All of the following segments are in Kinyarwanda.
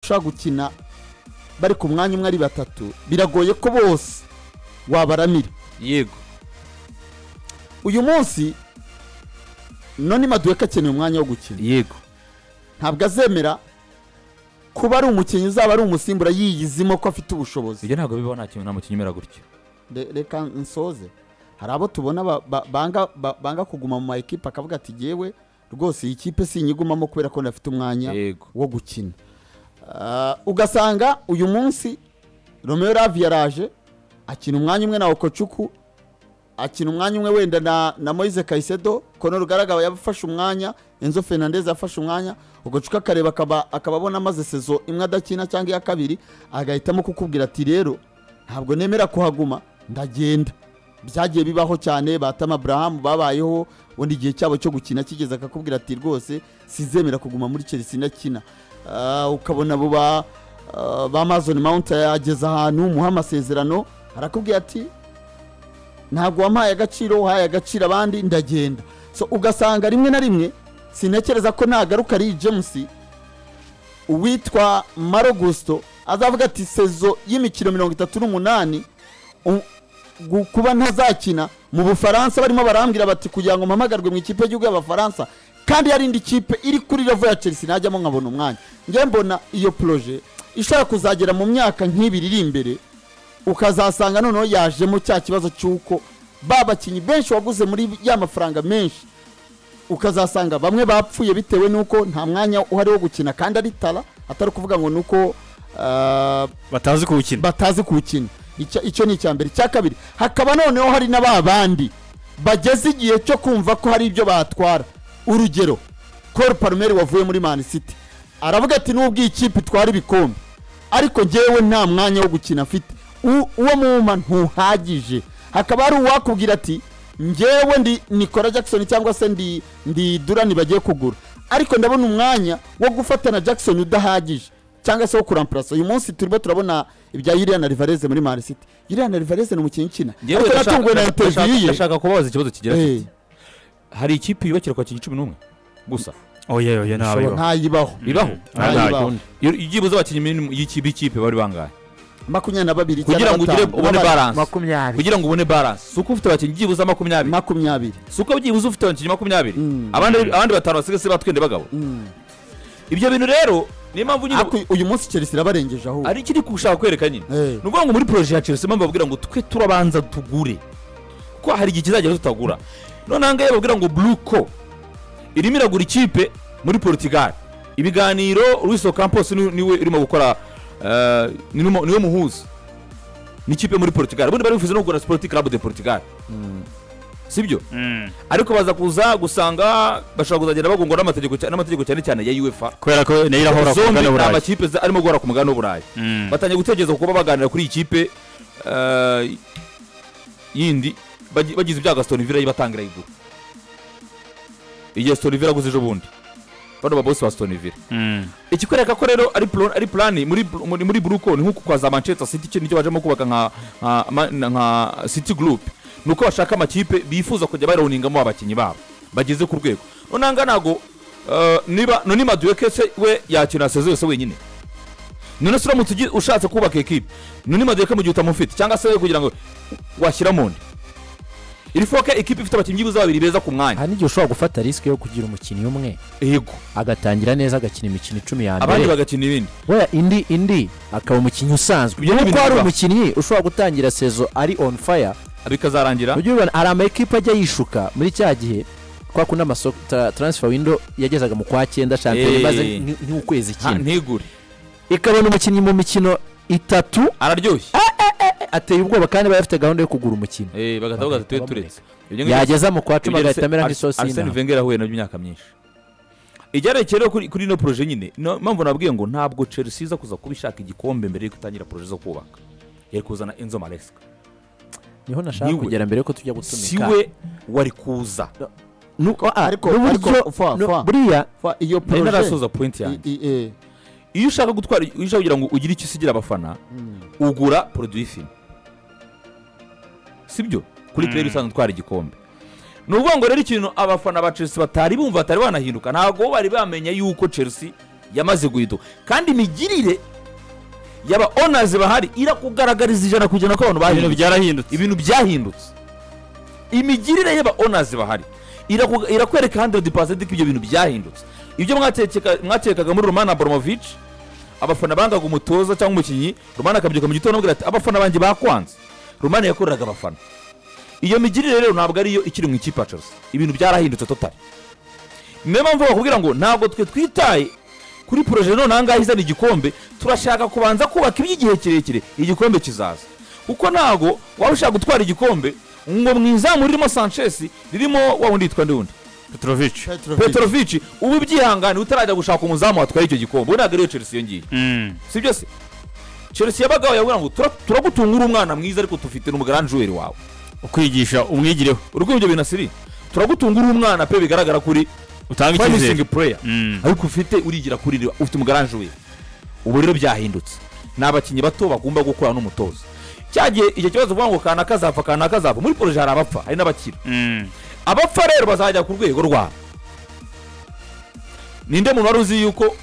ushobora gukina bari ku mwanya umwe ari batatu biragoye ko bose wabaramira yego uyu munsi none maduweka akeneye umwanya wo gukina yego ntabwo azemera kuba ari umukinnyi uzaba ari umusimbura yiyizimo ko afite ubushobozi ibyo ntabwo bibaho nta kintu nta mukinnyi umera gutyo Re- reka nsoze hari abo tubona ba- ba- banga ba- banga kuguma mu ma ekipe akavuga ati yewe rwose iyi kipe sinyigumamo kubera ko ndafite umwanya yego wo gukina Ah, ugasanga uyu munsi romeo ravi yaraje akina umwanya umwe na okocuku akina umwanya umwe wenda na, na moise kayisedo kono rugaragaba yafashe umwanya enzo fernandez yafashe umwanya okocuku akareba akaba akaba abona amaze sezo imwe adakina cyangwa iya kabiri agahitamo kukubwira ati rero ntabwo nemera kuhaguma ndagenda byagiye bibaho cyane batama aburahamu babayeho ubundi igihe cyabo cyo gukina kigeze akakubwira ati rwose sizemera kuguma muri chelsea ndakina Ah, ukabona abo ba ah, ba amazon mount yageze ahantu muha amasezerano arakubwira ati ntabwo wampaye agaciro uhaye agaciro abandi ndagenda so ugasanga rimwe na rimwe sintekereza ko nagaruka ari james uwitwa marogusto azavuga ati sezo y'imikino mirongo itatu n'umunani u- gu- kuba ntazakina mu bufaransa barimo barambwira bati kugira ngo mpamagarwe mu ikipe y'igihugu y'abafaransa kandi hari indi kipe iri kuri level ya chelsea najyamo nkabona umwanya njye mbona iyo proje ishobora kuzagera mu myaka nk'ibiri iri imbere ukazasanga noneho yajemo cya kibazo cy'uko ba bakinnyi benshi waguze muri ya mafaranga menshi ukazasanga bamwe bapfuye bitewe n'uko nta mwanya uhari wo gukina kandi ari tara atari ukuvuga ngo ni uko ah, batazi kuwukina batazi kuwukina Icya- icyo ni icya mbere icya kabiri hakaba noneho hari na ba bandi bageze igihe cyo kumva ko hari ibyo batwara urugero col palmer wavuye muri man city aravuga ati nubwo iyi kipe itwara ibikombe ariko njyewe nta mwanya wo gukina mfite U- uwo mwuma ntuhagije hakaba hari uwakubwira ati njyewe ndi nikora jackson cyangwa se ndi ndi durani bagiye kugura ariko ndabona umwanya wo gufata na jackson udahagije cyangwa se wo kurampurasa uyu munsi turimo turabona ibya yiriya na rivareze muri mari city yiriya na rivareze ni umukinnyi ukina Njyewe ariko ndashaka- natunguwe na ndashaka- interiviyu ndashaka kubabaza ikibazo kigira ye kiti hari ikipe yubakira kwakira cumi n'umwe gusa oye oye ntabayeho ntayibaho bibaho Ntayibaho. ntabayeho Iyo- ibyibuze abakinnyi minimum y'ikipe y'ikipe bari bangahe makumyabiri na babiri kugira ngo ugire ubone balance makumyabiri kugira ngo ubone balance si uko ufite abakinnyi byibuze makumyabiri makumyabiri si uko byibuze ufite abakinnyi makumyabiri Mm. abandi abandi batanu basigaye batwende bagabo Mm. ibyo bintu rero niyo mpamvu nyine Ariko uyu munsi chelsea irabarengeje ahubwo ari ikiri gushaka kwereka nyine Eh. ni ukuvuga ngo muri poroje ya chelsea mpamvu babwira ngo twe turabanza tugure ko hari igihe kizagera tutagura noneho ngahe babwira ngo bluko irimo iragura ikipe muri portugal ibiganiro luis ocampos ni- niwe urimo gukora eh, ni numo- niwe muhuza n'ikipe muri portugal ubundi bari bifuza no kugura sporting club de portugal sibyo Mm. ariko baza kuza gusanga bashobora kuzagenda bagongwa n'amategeko cya- n'amategeko cyane cyane ya uefa kubera ko nayo irahora ku zombi mugabane ni w'uburayi amakipe za- arimo guhora ku mugabane w'uburayi Mm. batangiye gutekereza kuba baganira kuri iyi kipe eh, yindi bagi- bagize ibyago Aston Villa yibatangira igura igihe Aston Villa aguze ejo bundi bano babosi ba Aston Villa Mm. ikikwereka ko rero ari plan ari plan muri muri, muri Bruco ni nko kwa za Manchester City cyo nicyo bajemo kubaka nka nka, ma- nka City Group nuko bashaka amakipe bifuza kujya barawuningamo abakinnyi babo bageze ku rwego nonanga nago uh, niba noni Madueke se we yakina sezo yose wenyine none se uramutse ugi- ushatse kubaka ekipe noni Madueke mu gihe utamufite cyangwa se we kugira ngo washyira mu nda iri foke ekipe ifite abakinnyi byibuze babiri beza ku mwanya hari n'igihe ushobora gufata risike yo kugira umukinnyi umwe yego agatangira neza agakina imikino icumi ya abandi mbere bagakina ibindi wera indi indi akaba umukinnyi usanzwe Ibyo ni kuko ibintu hari bibaho. umukinnyi ushobora gutangira sezo ari on fire bikazarangira ujya ubibona hari ama ekipa ajya yishuka muri cya gihe kwa kundi amasoko tra- transfer window yagezaga mu kwa cyenda shampiyona Eh. imaze nk- nk'ukwezi Ha, kimwe ntigure ikabona umukinnyi mu mikino itatu araryoshye ateye ubwoba kandi baba bafite gahunda yo kugura umukino Eh, bagahita bagahita Bagahita tuye turetse Ibyo ngibyo- yageza mu kwa cumi ibyo agahita Arse- amera Arse- nk'isosi Arsene y'intama. Wenger ahuye nabyo imyaka myinshi igerekeye rero kuri kuri ino poroje nyine no- mpamvu nabwiye ngo ntabwo chelsea iza kuza kuba ishaka igikombe mbere y'uko itangira poroje zo kubaka yari kuzana enzo maresca niho nashaka niwe. kugera mbere yuko tujya si gutumika we wari kuza Nuko- ah, Ariko- n'uburyo ariko- fa- no- fa- buriya Fa- iyo nari proje narasoza point yanjye I- i- eh. iyo ushaka gutwara iyo ushaka kugira ngo ugire icyo usigira abafana ugura produit fini sibyo kuri player usanzwe utwara igikombe ni ukuvuga ngo rero ikintu abafana ba chelsea batari bumva batari banahinduka ntabwo bari bamenye yuko chelsea yamaze guhiduka kandi imigirire y'aba onazi bahari irakugaragariza ijana ku ijana ko abantu bahindutse ibintu byarahindutse ibintu byahindutse imigirire y'aba onazi bahari iraku- irakwereka handidi pasenti ko ibyo bintu byahindutse ibyo mwatekeka- mwatekaga muri romana boromovici abafana bangaga umutoza cyangwa umukinnyi romana akabyuka mu gitondo amubwira ati abafana banjye bakwanze romana yakoreraga abafana iyo migirire rero ntabwo ariyo ikiri mu ikipe ya Chelsea. ibintu byarahindutse totari niyo mpamvu bakubwira ngo ntabwo twe twitaye kuri poroje none ahangaha izana igikombe turashaka kubanza kubaka iby'igihe kirekire igikombe kizaza kuko ntabwo waba ushaka gutwara igikombe ngo mu izamu ririmo sanchez ririmo wa wundi yitwa ndundi petrovic petrovic uba ubyihangane utarajya gushaka umuzamu watwaye icyo gikombe we ntabwo ariyo chelsea yongeye Mm. si byose chelsea yabagaho yavuga ngo "Tura- turagutunga uri umwana mwiza ariko tufite n'umugaranjuweri wawe ukwigisha umwigireho urwego ibyo bintu asiri turagutunga uri umwana pe bigaragara kuri utanga icyizere promising player Mm. ariko ufite urigira kuri riba ufite umugaranje we ubu rero byahindutse ni abakinnyi bato bagomba gukora n'umutoza cyagiye icyo kibazo uvuga ngo kanaka azapfa kanaka azapfa muri poroje hari abapfa hari n'abakira Mm. abapfa rero bazajya ku rwego rwabo ninde muntu wari uzi yuko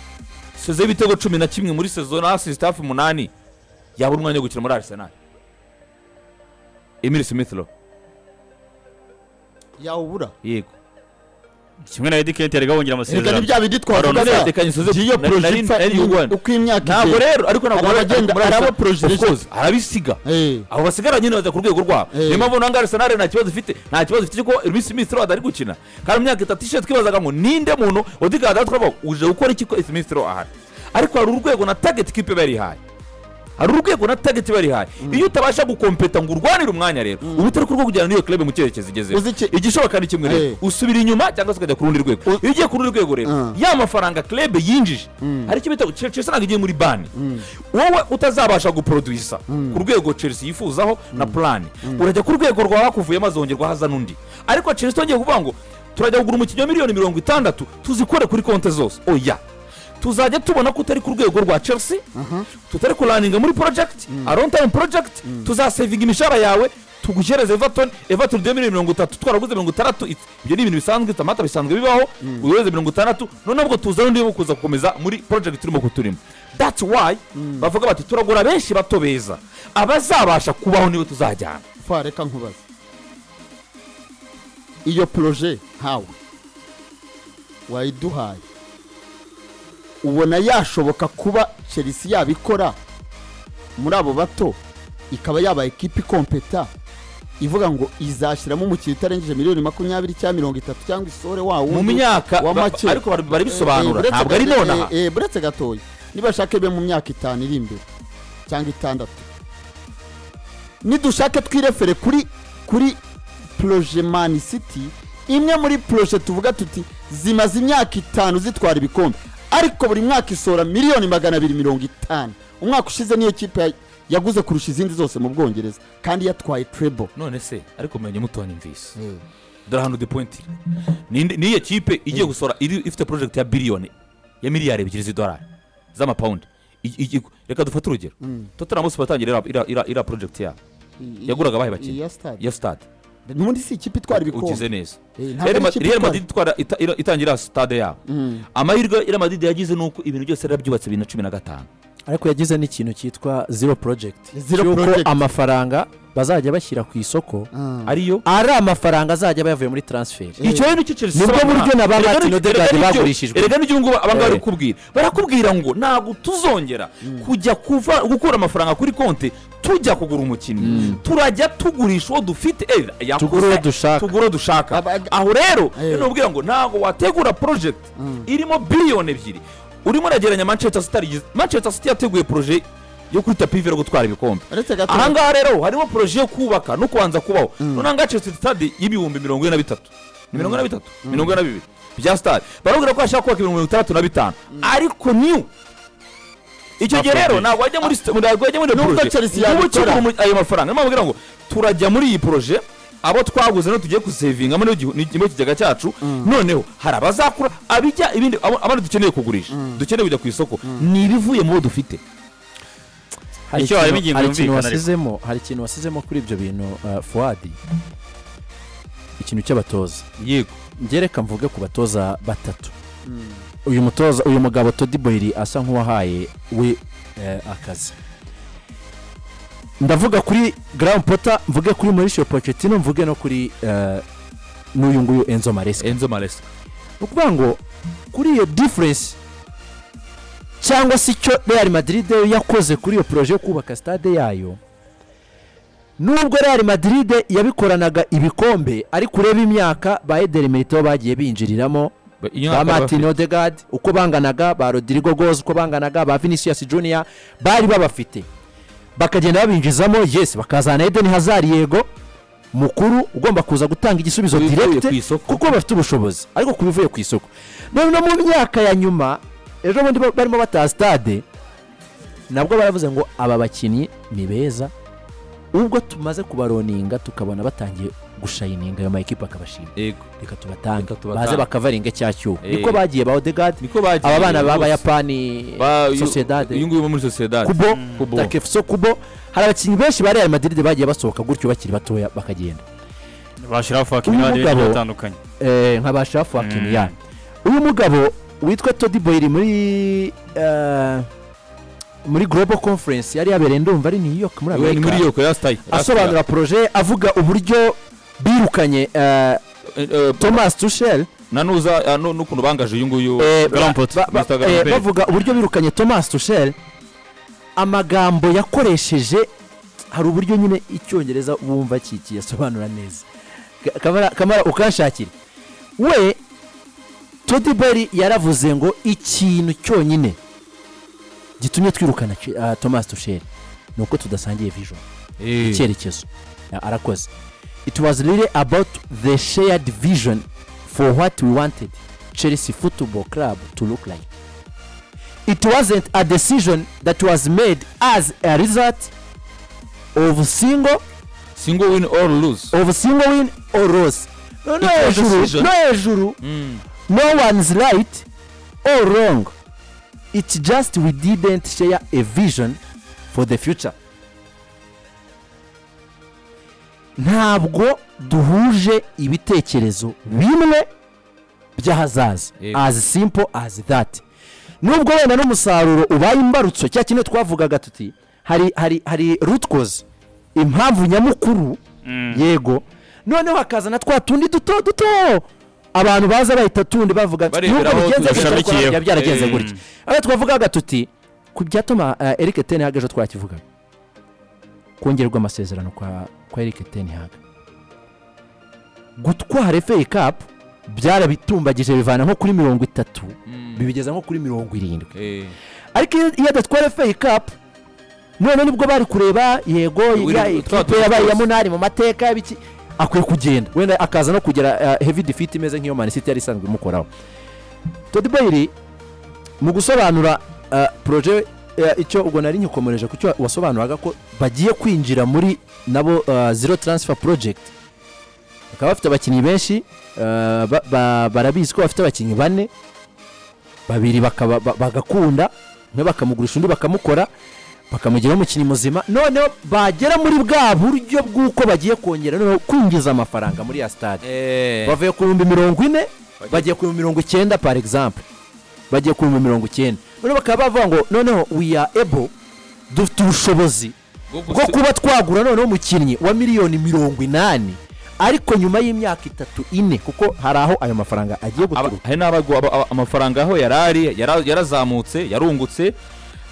sezo y'ibitego cumi na kimwe muri sezo na sisitafu umunani yabura umwanya wo gukina muri arisenali emile smithlo yawubura yego kimwe na edikenti yari gabongera reka ni amasezerano bya bindi twavuga Aroni se. yatekanye Sezo- Ngiyo na- proje na- ipfa na- in- N1. uko imyaka ntabwo igenda. rero ariko ntabwo Hari wajya abagenda- muri hari Arsenal. abaprojeje. Of course, arabisiga Eh, abo basigara nyine bajya ku rwego rwabo Eh. niyo mpamvu nange arisenali nta kibazo ifite nta kibazo ifite kuko Emile Smith Rowe atari gukina kandi mu myaka itatu ishize twibazaga ngo ninde muntu wadikaga atatu twavuga ngo uje gukora iki ko Smith Rowe ahari ariko hari urwego na target kipe bari ihaye hari urwego na target bari ihaye iyo utabasha gukompeta ngo urwanire umwanya rero uba utari ku rwego kujyana n'iyo club mu cyerekezo igezeho Uzi iki- igishoboka ni kimwe Eh. rero usubira inyuma cyangwa se ukajya ku rundi rwego U- iyo ugiye ku rundi rwego rero Ah. ya mafaranga club yinjije hari icyo bita Chelsea Chelsea ntabwo igiye muri bani wowe utazabasha guproduisa ku rwego Chelsea yifuzaho na plan urajya ku rwego rwa hakuvuye mazongerwa haza n'undi ariko Chelsea itongeye kuvuga ngo turajya kugura umukinnyi wa miliyoni mirongo itandatu tuzikore kuri konti zose oya tuzajya tubona ko utari ku rwego rwa Chelsea tutari kuraninga muri project arontime project tuzasevinga imishahara yawe tuguhereze everton everton duhe miliyoni mirongo itatu twaraguze mirongo itandatu It's- ibyo ni ibintu bisanzwe tamata bisanzwe bibaho uyohereze mirongo itandatu noneho ubwo tuzana undi wo kuza gukomeza muri project turimo kuturimo that's why bavuga bati turagura benshi bato beza abazabasha kubaho nibo tuzajyana fa reka nkubaze iyo poroje nkawe wayiduhaye ubona yashoboka kuba chelsea yabikora muri abo bato ikaba yabaye ekipi kompeta ivuga ngo izashyiramo umukiriya utarengeje miliyoni makumyabiri cyangwa mirongo itatu cyangwa isore wa mu wundi myaka wa ba- make ariko bari- bari bisobanura Eh, eh, ntabwo ari buretse- nonaha eh, eh, buretse gatoya nibashake be mu myaka itanu iri imbere cyangwa itandatu nidushake twirefere kuri kuri poroje mani siti imwe muri poroje tuvuga tuti zimaze imyaka itanu zitwara ibikombe ariko buri mwaka isohora miliyoni magana abiri mirongo itanu umwaka ushize niyo kipe ya- yaguze kurusha izindi zose mu bwongereza kandi yatwaye trebo none se ariko menya mutonyumvise dore ahantu dupointi niyo kipe igiye gusohora iri- ifite porojegiti ya biliyoni ya miliyari ebyiri z'idolari z'amapawundi I- i- i- reka dufate urugero tottenham bose batangira iriya- iriya- iriya- iriya porojegiti yabo Yaguraga abahe bakinnyi? ya stade ya sitade ubundi si ikipe itwara ugize ibikombe neza Eh, ntabwo ari Real Ma- ikipe real itwara- madrid itwara ita- ira- itangira sitade yabo Mm. amahirwe real madrid yagize ni uko ibintu byose byarabyubatse bibiri na cumi na gatanu ariko yagize n'ikintu cyitwa zero project Zero cy'uko project. amafaranga bazajya bashyira ku isoko Ah. ariyo ari amafaranga azajya aba yavuye muri transfer icyo rero nicyo Chelsea Nibwo isobanura. buryo na ba Erega Martin nicyo- Odegaard erega nicyo- bagurishijwe. erega n'icyo ngubu abangaba bari Eh. kukubwira barakubwira ngo ntabwo tuzongera kujya kuva gukura amafaranga kuri konti tujya kugura umukinnyi turajya tugurisha uwo dufite eh, yakuze, Tugura uwo dushaka. tugura uwo dushaka Aba- aho rero Eh. nubwira ngo ntabwo wategura project irimo biliyoni ebyiri urimo uragereranya manchester city arigize- manchester city yateguye proje yo kuri tapi ivira gutwara ibikombe uretse gatoya ahangaha rero harimo poroje yo kubaka no kubanza kubaho noneho ngaha Chelsea stade y'ibihumbi mirongo ine na bitatu ni mirongo ine na bitatu mirongo ine na bibiri bya stade barabwira ko hashaka kubaka ibihumbi mirongo itandatu na bitanu ariko niyo icyo gihe rero ntabwo wajya muri sta- ntabwo wajya muri iyo Nubwo poroje Chelsea uba yabikora. ukigura umu- ayo mafaranga niyo mpamvu bagira ngo turajya muri iyi poroje abo twaguze no tugiye kusevinga muri kigega cyacu noneho hari abazakura abijya ibindi abo- abandi dukeneye kugurisha dukeneye kujya ku isoko ni ibivuye mu bo dufite hari Icyo harimo ikintu ingingo hari ikintu yumvikana ariko. wasizemo hari ikintu wasizemo kuri ibyo bintu uh, fuwadi ikintu cy'abatoza yego ngereka mvuge ku batoza batatu uyu mutoza uyu mugabo todi boyiri asa nk'uwahaye we eh, akazi ndavuga kuri Graham Potter mvuge kuri Mauricio Pochettino mvuge no kuri eh, n'uyu nguyu Enzo Maresca enzo maresi ni ukuvuga ngo kuri iyo diferensi cyangwa se icyo real madrid yakoze kuri iyo poroje yo kubaka stade yayo nubwo real madrid yabikoranaga ibikombe ariko ureba imyaka ba ederi merito bagiye binjiriramo ba martin odegaard uko banganaga ba rodrigo goz uko banganaga ba vinicius junior bari babafite bakagenda babinjizamo yes bakazana eden hazard yego mukuru ugomba kuza gutanga igisubizo Ubivuye direkite ku isoko. kuko bafite ubushobozi ariko ku bivuye ku isoko none no mu myaka ya nyuma ejo bundi ba- barimo bataha stade nabwo baravuze ngo aba bakinnyi ni beza ubwo tumaze kubaroninga tukabona batangiye gushayininga ayo mayikipe akabashima yego reka tubatange Reka tubatange. baze bakavaringa cya cyuho Eh. niko bagiye ba odegaard niko bagiye aba bana bose. b'abayapani Ba- uyu- sociedade uyu nguyu wo muri sociedade kubo Kubo. takefuso kubo hari abakinnyi benshi ba real madrid bagiye basohoka gutyo bakiri batoya bakagenda bashyiraho fakini Uyu n'abandi mugabo- benshi batandukanye Eh, nka ba shafu Mm. hakimiyani uyu mugabo witwa todi boyiri muri eh, muri global conference yari yabereye ndumva ari new york muri Iwe ni muri amerika yoko yasitayi asobanura poroje avuga uburyo birukanye eh, thomas tushel nanuza ah, nu- n'ukuntu bangaje uyu nguyu Eh, Grand ba- Pot, ba- ba- Mr. Grand eh, Pot. bavuga uburyo birukanye thomas tushel amagambo yakoresheje hari uburyo nyine icyongereza wumva kikiyasobanura neza Ka- Kamara- kamara ukanshakire we todi beri yaravuze ngo ikintu cyonyine gitumye twirukana Ch- ah, thomas tushel ni uko tudasangiye vision Eh, icyerekezo Ya, arakoze it was really about the shared vision for what we wanted chelsea football club to look like it wasn't a decision that was made as a result of single single win or lose of single win or loss no no It was a hejuru decision. no hejuru Mm. no one's right or wrong it's just we didn't share a vision for the future ntabwo duhuje ibitekerezo bimwe by'ahazaza Yego. as simple as that nubwo wenda n'umusaruro ubaye imbarutso cya kimwe twavugaga tuti hari hari hari root cause impamvu nyamukuru yego noneho hakazana twa tundi duto duto abantu baza bahita tundi bavuga ati, Bareberaho "Nubwo bigenze gutya, ariko dushamikiyeho." byari byaragenze Eh. gutya aho twavugaga tuti ku byatuma eh, Eric Ten Hag ejo twakivugaga kongererwa amasezerano kwa kwa Eric Ten Hag gutwara FA Cup byarabitumbagije bivana nko kuri mirongo itatu bibigeza nko kuri mirongo irindwi Eh, ariko iyo- iyo adatwara FA Cup none nibwo bari kureba yego Wiri- ya- twa ikipe tuzi yabaye twose. ya munani mu mateka y'ibiki akwiye kugenda wenda akaza no kugera heavy defeat imeze nk'iyo Man City yari isanzwe imukoraho Todd Boehly mu gusobanura ah, proje eh, icyo ubwo nari nyikomoreje ku cyo wasobanuraga ko bagiye kwinjira muri nabo ah, zero transfer project bakaba bafite abakinnyi benshi ah, ba- ba- barabizi ko bafite abakinnyi bane babiri bakaba- ba- bagakunda umwe bakamugurisha undi bakamukora bakamugiraho umukinnyi muzima noneho bagera muri bwa buryo bw'uko bagiye kongera noneho kwinjiza amafaranga muri ya stade eh, bavuye ku bihumbi mirongo ine bagiye ku bihumbi mirongo icyenda par exemple bagiye ku bihumbi mirongo icyenda noneho bakaba bavuga ngo noneho we are able dufite ubushobozi bwo bwo gusi- kuba twagura noneho umukinnyi wa miliyoni mirongo inani ariko nyuma y'imyaka itatu ine kuko hari aho ayo mafaranga agiye aba- guturuka hari n'abagwa aba- aba- amafaranga aho yari ari yara- yarazamutse yarungutse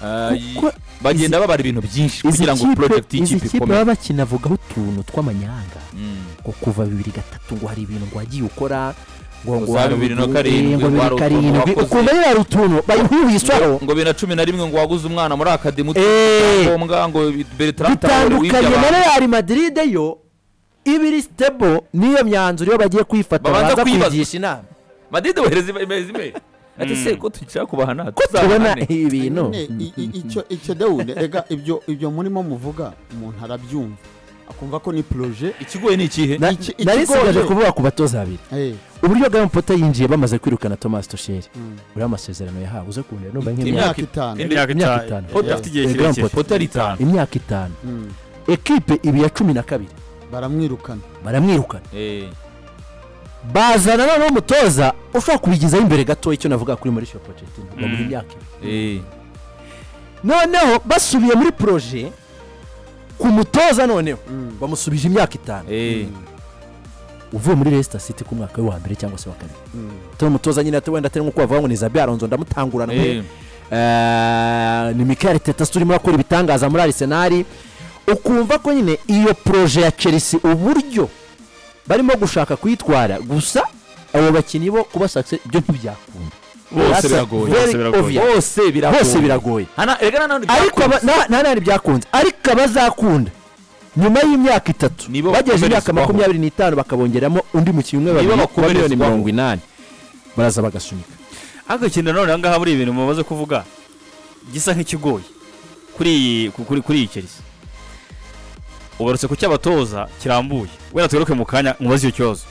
ah, y- Kuko bagenda babara ibintu byinshi kugira ngo project izi y'ikipe kipe ikomere baba bakinavugaho utuntu tw'amanyanga ngo kuva bibiri gatatu ngo hari ibintu ngo wagiye ukora ngo Za ngo wari bibiri na uduwe, karindwi, ngo bibiri wari utuntu karindwi wakoze. ukumva nyine hari utuntu bayihubishaho ngo bibiri na cumi na rimwe ngo waguze umwana muri akademi Eh. ngombwa ngo Bertrand Traore wibye bitandukanye na abantu. real madrid yo iba iri sitebo n'iyo myanzuro iyo bagiye kwifata Babanza babanza kuyibaza. kwigisha inama madide bohereza imezi imwe ati se ko tugira kubahana tubona tuzahane ibintu Nyine, i- i- icyo icyo dawude rega ibyo ibyo murimo muvuga umuntu arabyumva akumva ko ni poroje ikigoye ni ikihe Na- iki- nari ikigoye. nsigaje kuvuga ku batoza babiri uburyo Graham Potter yinjiye bamaze kwirukana thomas tusheri uriya amasezerano yahawe uze kundeba numva nk'imyaka imyaka itanu Indi- imyaka imyaka ita- itanu. Potter afite igihe Eh, Grand kirekire poteri itanu imyaka itanu Mm. ekipe ibi ya cumi na kabiri baramwirukana baramwirukana Eh, bazana noneho umutoza ushobora kubigezaho imbere gato icyo navuga kuri mauricio pochettino ngo buri myaka ibiri Eh, noneho basubiye muri poroje ku mutoza noneho bamusubije imyaka itanu eh. uvuye muri Leicester City ku mwaka we wa mbere cyangwa se wa kabiri atari umutoza nyine atari wenda atari nk'uko bavuga ngo ni Zabi Alonso ndamutangurana Eh. Eh, ni Mikel Teta turimo akora ibitangaza muri Arsenal ukumva ko nyine iyo proje ya Chelsea uburyo barimo gushaka kuyitwara gusa abo bakinnyi bo kuba success ibyo ntibyakunda bose That's biragoye very bose biragoye. obvious. bose biragoye bose biragoye Hana- erega na none ariko aba- byakunze. na- nta nandi byakunze ariko abazakunda nyuma y'imyaka itatu Nibo bagejeje imyaka bakomerezwaho. makumyabiri n'itanu bakabongeramo undi mukinnyi umwe Nibo babiri wa bakomerezwaho. miliyoni mirongo inani baraza bagasunika ariko ikintu nanone aha ngaha muri ibintu mumaze kuvuga gisa nk'ikigoye kuri iyi ku- kuri kuri iyi kerisi ugarutse ku cy'abatoza kirambuye wenda tugaruke mu kanya mubaze icyo kibazo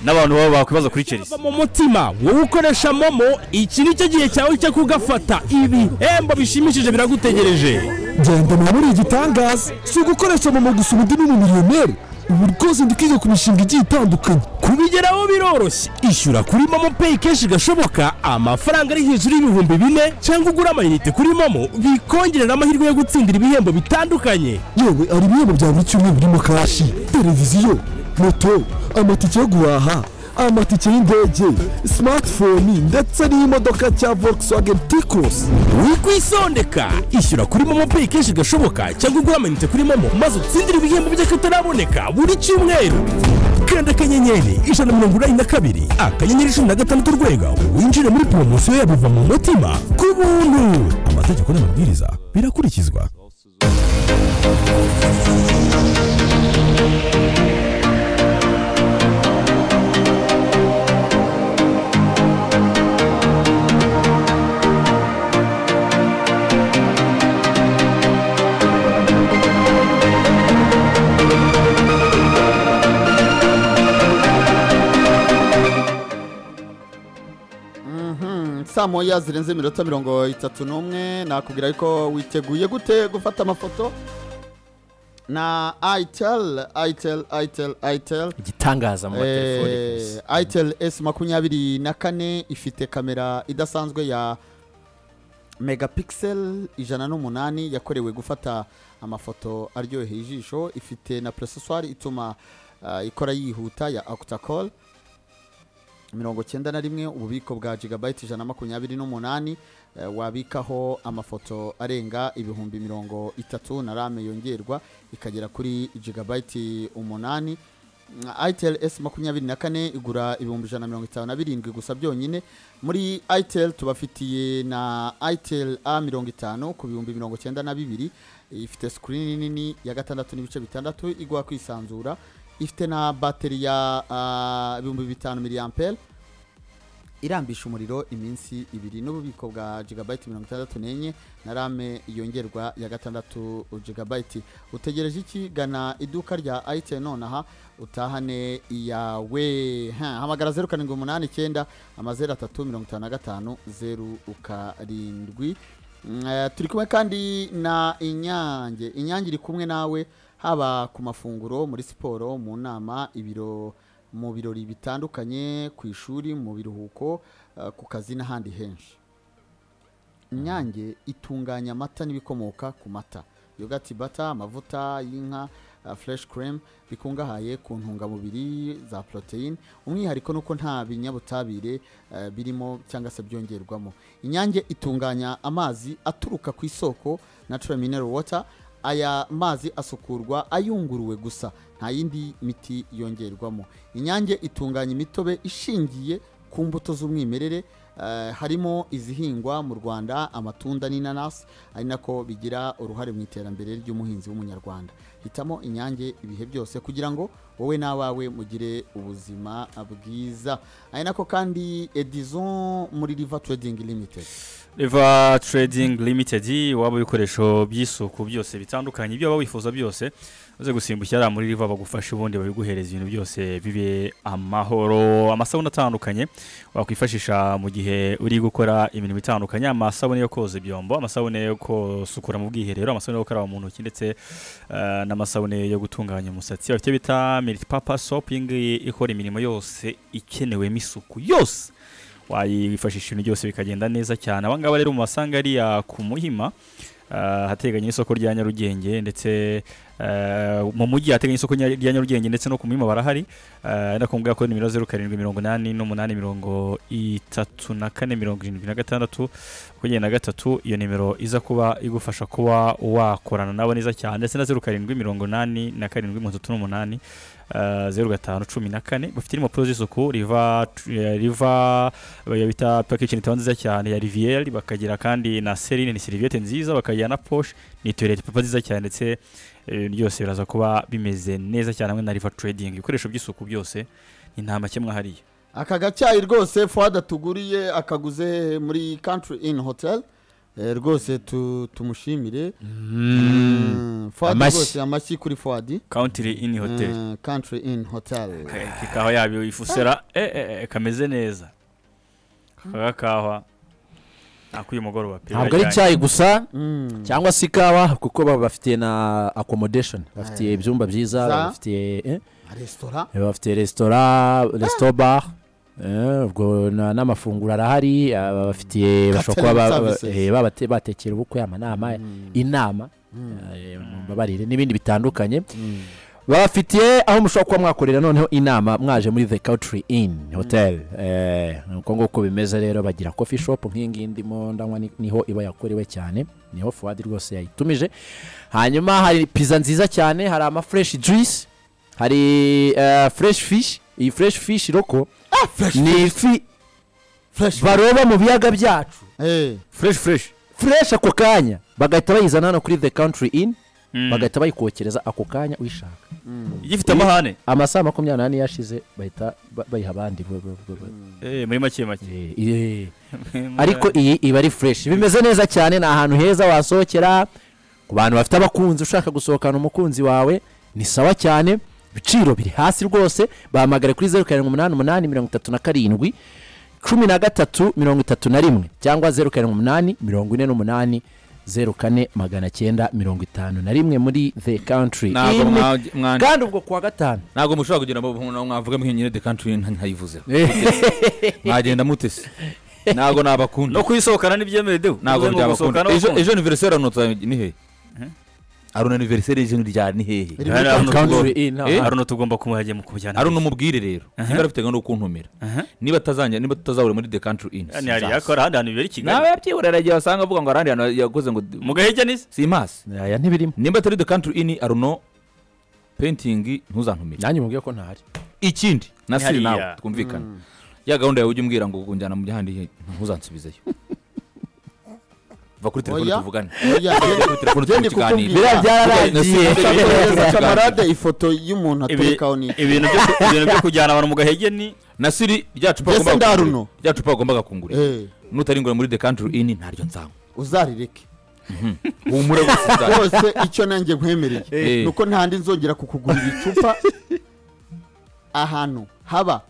n'abantu baba bakwibaza kuri kerisi mu mutima wowe ukoresha momo iki ni cyo gihe cyawe cyo kugafata ibihembo bishimishije biragutegereje ngendana muri igitangaza si ugukoresha mama gusa ubundi ni umumiliyoneri ubu rwose ndi kwiga ku mishinga igiye itandukanye kubigeraho biroroshye ishyura kuri momo peyi kenshi gashoboka amafaranga ari hejuru y'ibihumbi bine cyangwa ugura amayinite kuri momo bikongerera amahirwe yo gutsindira ibihembo bitandukanye yewe hari ibihembo bya buri cyumweru birimo kashi televiziyo moto amatike yo guhaha amatike y'indege smartphone ndetse n'imodoka cya volkswagen ticos wikwisondeka ishyura kuri momo peyi kenshi gashoboka cyangwa ugura amayinite kuri momo maze utsindire ibihembo by'akataraboneka buri cyumweru kanda akanyenyeri ijana na mirongo inani na kabiri akanyenyeri cumi na gatandatu urwego winjire muri poromosiyo ya biva mu mutima ku buntu amategeko n'amabwiriza birakurikizwa saa moya zirenze iminota mirongo itatu n'umwe nakubwira ariko witeguye gute gufata amafoto na itel itel itel itel igitangaza mu matelefoni Eh, itel s makumyabiri na kane ifite kamera idasanzwe ya megapixel ijana n'umunani yakorewe gufata amafoto aryoheye ijisho ifite na processwari ituma ah, ikora yihuta ya octacall mirongo cyenda na rimwe ububiko bwa gigabayiti ijana na makumyabiri n'umunani eh, wabikaho amafoto arenga ibihumbi mirongo itatu na rame yongerwa ikagera kuri gigabayiti umunani itel s makumyabiri na kane igura ibihumbi ijana na mirongo itanu na birindwi gusa byonyine muri itel tubafitiye na itel a mirongo itanu ku bihumbi mirongo cyenda na bibiri ifite sikirini nini ya gatandatu n'ibice bitandatu igwa kwisanzura ifite na bateri ya ah, ibihumbi bitanu miliyampere irambisha umuriro iminsi ibiri n'ububiko bwa gigabayiti mirongo itandatu n'enye na rame yongerwa ya gatandatu gigabayiti utegereje iki gana iduka rya ayite nonaha utahane iyawe Ha, hamagara zeru karindwi umunani icyenda amazeru atatu mirongo itanu na gatanu zeru karindwi Mm, eh, turi kumwe kandi na inyange inyange iri kumwe nawe haba ku mafunguro muri siporo mu nama ibiro mu birori bitandukanye ku ishuri mu biruhuko eh, ku kazi n'ahandi henshi inyange itunganya amata n'ibikomoka ku mata yogati bata amavuta y'inka fureshi kereme bikungahaye ku ntungamubiri za poroteyine umwihariko ni uko nta binyabutabire eh, birimo cyangwa se byongerwamo inyange itunganya amazi aturuka ku isoko natural mineral water aya mazi asukurwa ayunguruwe gusa nta yindi miti yongerwamo inyange itunganya imitobe ishingiye ku mbuto z'umwimerere eh, harimo izihingwa mu rwanda amatunda n'inanasi ari nako bigira uruhare mu iterambere ry'umuhinzi w'umunyarwanda hitamo inyange ibihe byose kugira ngo wowe n'abawe mugire ubuzima bwiza ari nako kandi edison muri riva trading limited Eva Trading Limited waba ibikoresho by'isuku byose bitandukanye ibyo waba wifuza byose uze gusimbukira hariya muri Riva bagufashe ubundi babiguhereza ibintu byose bibe amahoro amasabune atandukanye wakwifashisha mu gihe gihe uri gukora imirimo itandukanye amasabune yo koza ibyombo amasabune yo gusukura mu bwiherero amasabune yo gukaraba mu ntoki ndetse eh, n'amasabune yo gutunganya umusatsi afite bita milk papa soap iyi ngiyi ikora imirimo yose ikenewemo isuku yose wayifashisha ibintu byose bikagenda neza cyane aba ngaba rero mubasanga ariya ku muhima eh, hateganye n'isoko rya nyarugenge ndetse eh, mu mujyi hateganye isoko nya- rya nyarugenge ndetse no ku muhima barahari Eh, ariko mubwira ko nimero zeru karindwi mirongo inani n'umunani mirongo itatu na kane mirongo irindwi na gatandatu makumyabiri na gatatu iyo nimero iza kuba igufasha kuba wakorana nabo neza cyane ndetse na zeru karindwi mirongo inani na karindwi mirongo itatu n'umunani eh, zeru gatanu cumi na kane bafite n'impapuro z'isuku riva eh, riva eh, bita package nitaba nziza cyane ya riviere bakagira kandi na serine ni seriviyete nziza bakagira na poshe ni toilette papa nziza cyane ndetse ibintu byose biraza kuba bimeze neza cyane hamwe na river trading ibikoresho by'isuku byose ni nta make mwahariye aka gacyayi rwose fuwada tuguriye akaguze hehe muri country in hotel Eh, rwose tu- tumushimire Mm, Fuad Amashyi. rwose amashyi kuri fuwadi country in hotel country in hotel ikawa yabo ifusera eh, eh, eh, kameze neza aka kawa akuye mugoroba pe ntabwo ari icyayi gusa cyangwa se ikawa kuko baba bafitiye na accommodation bafitiye ibyumba Za- byiza bafitiye eh, resitora bafitiye resitora resitora bar eh, ubwo na- n'amafunguro arahari aba bafitiye bashobora kuba ba- ba- services. eh, babate- batekera ubukwe amanama inama eh, mumbabarire n'ibindi bitandukanye babafitiye aho mushobora kuba mwakorera noneho inama mwaje muri the country in hotel Eh, ni uko nguko bimeze rero bagira coffee shop nk'iyi ngiyi ndimo ndanywa ni- niho iba yakorewe cyane niho fuwadi rwose yayitumije hanyuma hari pizza nziza cyane hari ama fresh juice hari eh, fresh fish iyi fresh fish roko ni ifi fresh baroba mu biyaga byacu Eh, fresh fresh fresh ako kanya bagahita bayizana hano kuri the country in bagahita bayikokereza ako kanya uyishaka gifite amahane amasaha makumyabiri n'ane yashize bahita ba- bayiha abandi bo- bo- bo- bo- eh muri make make Eh, eh. ariko iyi iba ari fureshi bimeze neza cyane ni ahantu heza wasohokera ku bantu bafite abakunzi ushaka gusohokana umukunzi wawe ni sawa cyane ibiciro biri hasi rwose bahamagare kuri zeru karindwi umunani umunani mirongo itatu na karindwi cumi na gatatu mirongo itatu na rimwe cyangwa zeru karindwi umunani mirongo ine n'umunani zeru kane magana cyenda mirongo itanu na rimwe muri the country ntabwo Inn. mwa- mwa- kandi ubwo kuwa gatanu ntabwo mushobora kugira ngo mwavuge mwenyine the country nta- ntayivuzeho mwagenda mutese ntabwo nabakunda no kuyisohokana n'ibyemewe dewe ntabwo Uvuze ngo gusohokana byabakunda ejo n'abakunzi. ejo aniveriseri arunota ni hehe aruna aniveriseri y'izina rya ni hehe Rimwe Hari ahantu Country tugomba- Inn, Eh, aha. hari ahantu tugomba kumujya mu kumujyana aruna umubwire rero niba ari afite gahunda yo kuntumira Aha. niba atazajya niba tutazahura muri the country in Hano hari yakora ahandi hantu bibera i nawe kigali yabyibura aragiye wasanga avuga ngo arandi hantu yakoze ngo mu gahege n'izi simpasi aya ntibirimo nimba atari the country in aruno painting ntuzantumire nanjye mubwiye ko ntahari ikindi na Ni siri hariya. nawe twumvikane ya gahunda yawe ujya umbwira ngo unjyana mu byahandi ntuzansubizeyo va kuri telefone Oya. tuvugane Oya, Tujya kuri telefone turi Genda mu kiganiro kukubwira. Biriya byararangiye. Nasi- Ushaka kohereza Nasi- kamarade ifoto y'umuntu Ibi- aturikaho ni ibintu byo ku- ibintu byo kujyana abantu mu gahege ni nasiri rya cupa Mbese wagombaga ndaruno. kungurira. Rya cupa wagombaga kungurira Eh, nutaringura muri the country in ntaryo nzanywa uzarireke humura gusa nzanywa. rwose icyo nanjye nkwemereye Eh. ni uko ntandi nzongera kukugurira icupa ahantu haba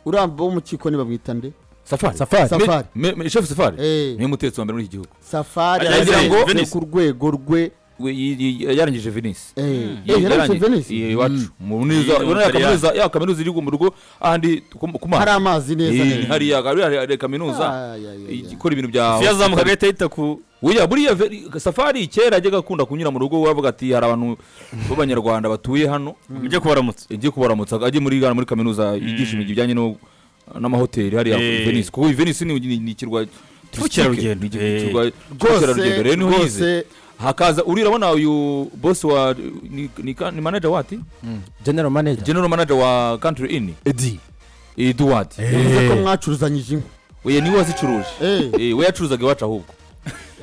uramba wo mu kikoni bamwita nde safari Safari. Safari. Me- me- chef safari Eh. niwe mutetsi wa mbere muri iki gihugu safari Ajya aragira ngo Venice. ni ku rwego rwe We- y- y- yarangije venise eh, eh, yarangije Venice? iwacu mu neza Iyi- ubona ya Ubutaliyani. kaminuza ya kaminuza iri mu rugo ahandi ku- ku hari mazi amazi neza Eh, neza hariya hari- hari- hari kaminuza Ah, ya, ya, ya. ikora ibintu bya yazamuka agahita yita ku Oya, buriya ve- safari kera yajyaga akunda kunyura mu rugo wavuga ati hari abantu b'abanyarwanda batuye hano mujye kubaramutsa ajye kubaramutsa ajye muri Ghana muri kaminuza yigisha ibintu bijyanye no- n'amahoteli hariya Eh. i Venice kuko i Venice ni ni- ni ikirwa Cy'ubukerarugendo. ni Eh. ikirwa cy'ubukerarugendo rwose rero niho yize rwose hakaza uri urabona uyu boss wa ni, ni, ka- ni manager wati general manager general manager wa country inn edi Edward bivuze ko mwacuruzanyije inkwi we niwe wazicuruje Eh, eh we yacuruzaga iwacu ahubwo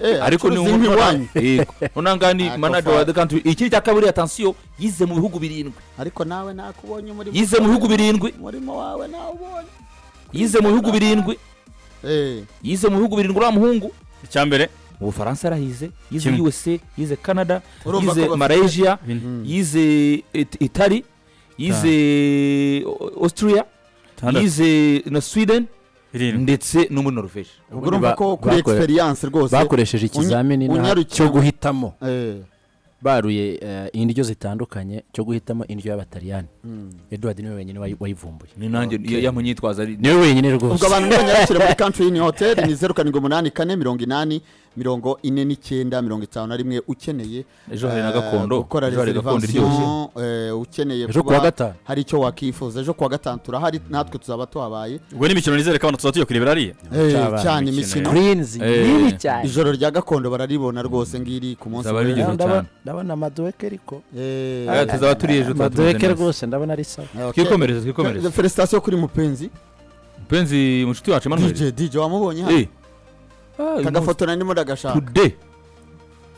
eh, ariko ni acuruza inkwi iwanyu nona ngani Ako manager wa the country ikindi cya kabiri atansiyo yize mu bihugu birindwi ariko nawe nakubonye muri yize mu bihugu birindwi umurimo wawe nawubonye yize mu bihugu birindwi eh yize mu bihugu birindwi uriya muhungu icya mbere mu bufaransa arahize yize Kimwe. usa yize canada Urumva ko yize bafite- malaysia Bine. yize It- itali yize Au- austria Tandatu. yize na sweden irindwi ndetse no muri norvege ubwo urumva ko kuri bakore- egisperiyanse rwose bakoresheje ikizamini unya- n'aha unyarukiye- cyo guhitamo Eh, baruye eh, indyo zitandukanye cyo guhitamo indyo y'abataliyani eduard niwe wenyine wayi- wayivumbuye ni nanjye yamuyitwaza ari niwe wenyine ubwo rwose abantu b'abanyarukire muri country in hotel ni zeru karindwi umunani kane mirongo inani mirongo ine n'icyenda mirongo itanu na rimwe ukeneye Ejo hari na eh, gakondo. gukora Ejo hari gakondo reservation eh, ukeneye Ejo kuba kuwa gatanu. hari icyo wakifuza ejo kuwa gatanu turahari natwe tuzaba tuhabaye ubwo ni imikino nizere ko abantu tuzajya tuyokurebera ariya Eh, cyabanje cyane imikino imikino Greens Eh. nini cyane ijoro rya gakondo bararibona rwose ngiri ku munsi Zaba ari w'ejo. ijoro. Ndabona- cyane. ndabona amaduweke ariko Eh, Eh, tuzaba turi ejo tuzaba tumeze amaduweke neza. rwose ndabona ari sawa eh, okay. twikomereze twikomereze felicitasiyo kuri mupenzi mpenzi munshuti wacu dj emanuel dj wamubonye hano Eh. Ah, uyu munsi- kagafoto narimo ndagashaka today